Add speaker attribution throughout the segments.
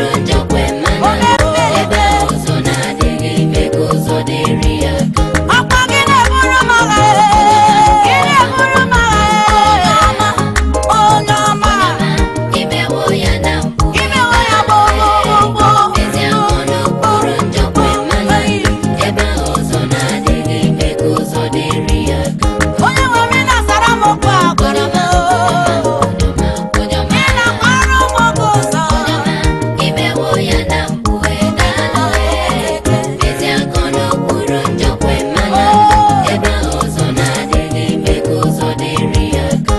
Speaker 1: kwuru njọ kwe mana ebe ụzọ na-adịghị ime ka ụzọ dịrị ya aka
Speaker 2: ọkwa gị na-eburu m agha gị na-eburu m agha onye ọma
Speaker 1: imewo ya na mpụ
Speaker 2: imewe ya gbogbogbogbo
Speaker 1: ezi ahụ na kwuru njọ kwe mana ebe ụzọ na-adịghị ime ka ụzọ dịrị ya aka
Speaker 2: onye nwere na-asara m okwu agụrụ m ị na-akwara m oge ụzọ
Speaker 1: imewo ya na mpụ edalụ ezi akọ n'okpuru njọkwe mana ebe ụzọ na-adịghị ime ka ụzọ dịrị ya aka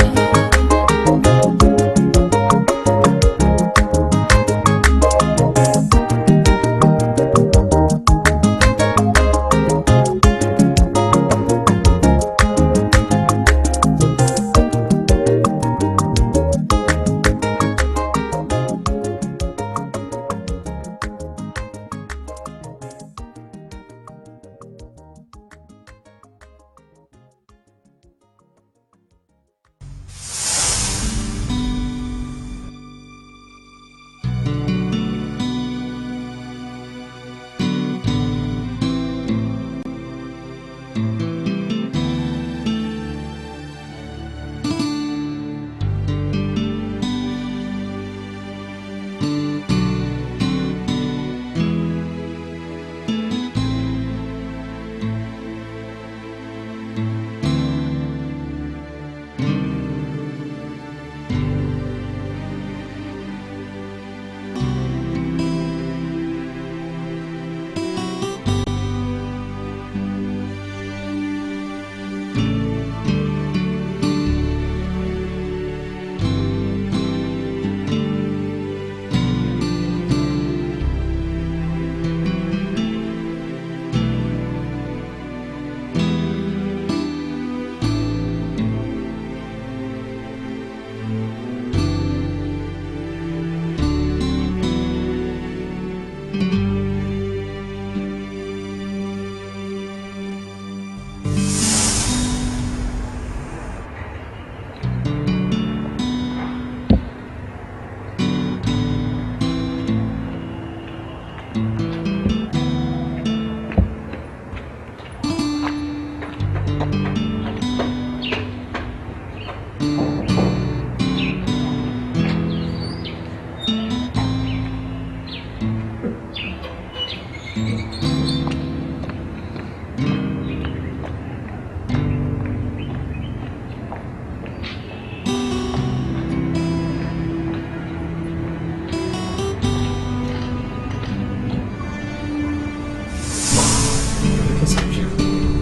Speaker 3: Because of you.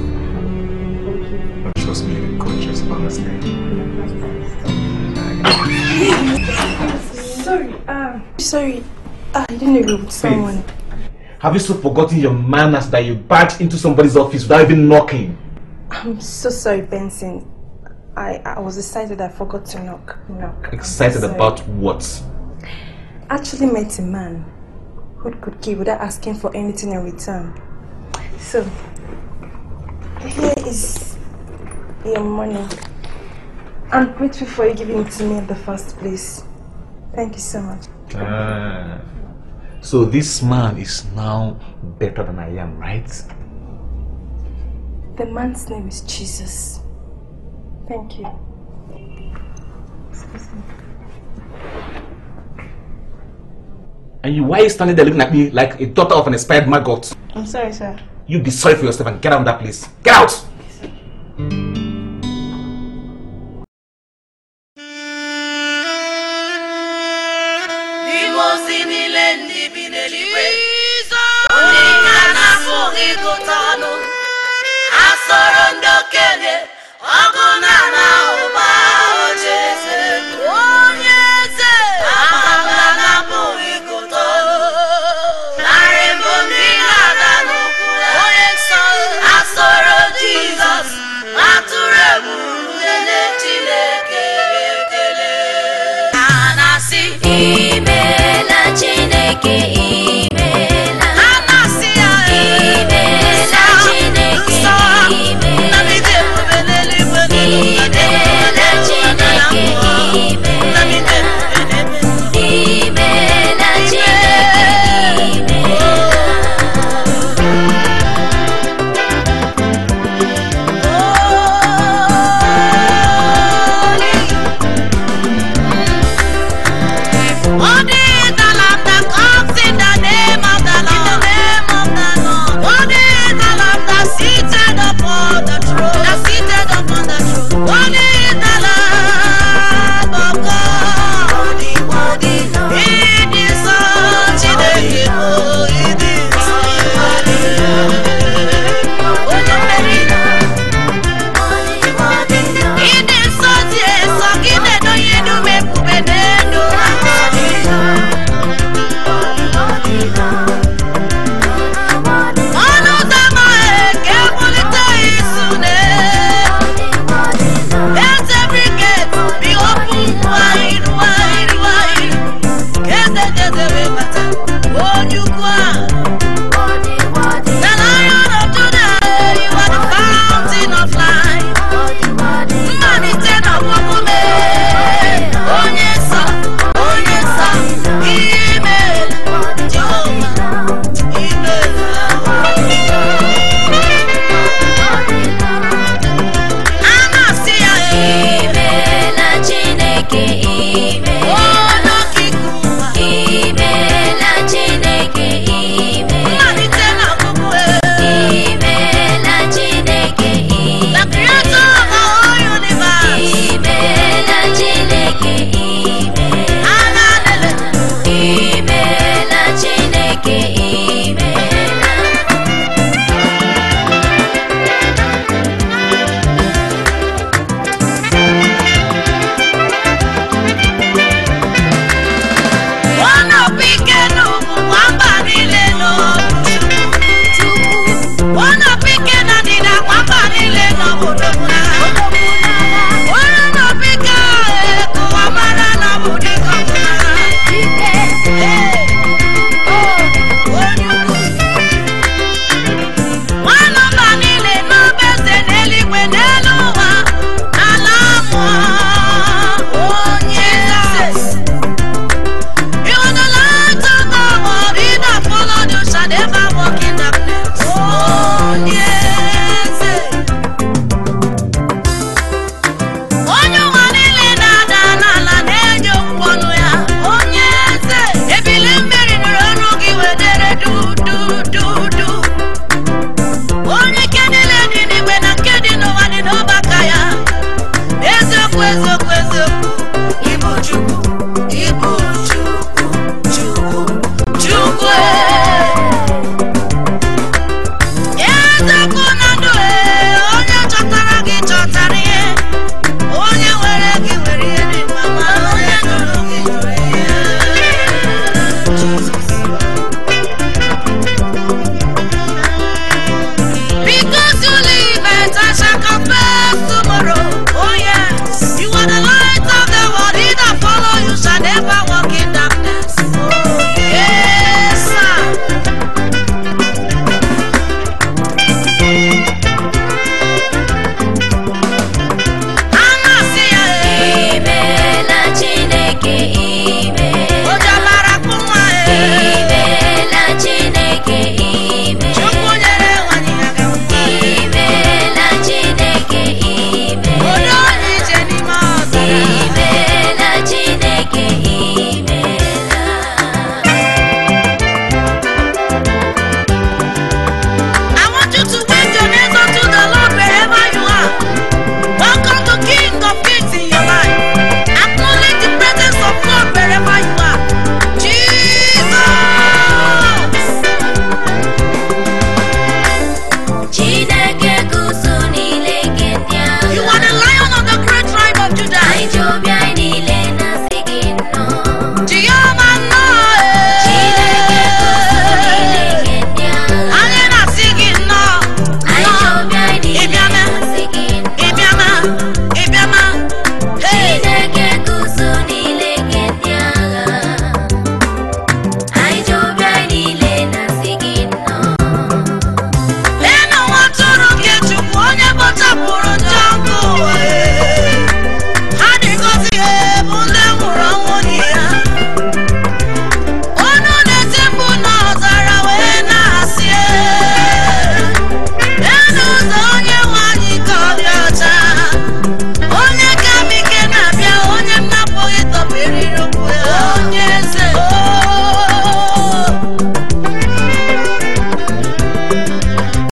Speaker 3: Trust me, you're gorgeous, honestly.
Speaker 4: Sorry, um, sorry. I didn't know you were with someone.
Speaker 3: Have you so forgotten your manners that you barged into somebody's office without even knocking?
Speaker 4: I'm so sorry, Benson. I, I was excited I forgot to knock. knock. I'm
Speaker 3: Excited
Speaker 4: sorry.
Speaker 3: about what?
Speaker 4: Actually met a man who could give without asking for anything in return. So, here is your money. I'm grateful for you giving it to me in the first place. Thank you so much.
Speaker 3: Ah. So this man is now better than I am, right?
Speaker 4: The man's name is Jesus. Thank you. Excuse me.
Speaker 3: And you, why are you standing there looking at me like a daughter of an expired maggot?
Speaker 4: I'm sorry, sir.
Speaker 3: You be sorry for yourself and get out of that place. Get out!
Speaker 2: n'ime ozi niile ndị bi n'eluigwe ndị ka na-apụghị ịgụta ọnụ ha soro ndị okenye ọgụ na na ụba oche eze onye eze amala na-apụghị ịgụta ọnụ narị mbụ ndị na-ada n'ụkwụ ya onye nsọ ha soro jizọs atụrụ egwu nene chineke ekele ha na-asị
Speaker 1: imeela chineke imeela
Speaker 2: ha na-asị ya
Speaker 1: imeela chineke
Speaker 2: nsọ
Speaker 1: imeela
Speaker 2: nnabide ebube eze wee bata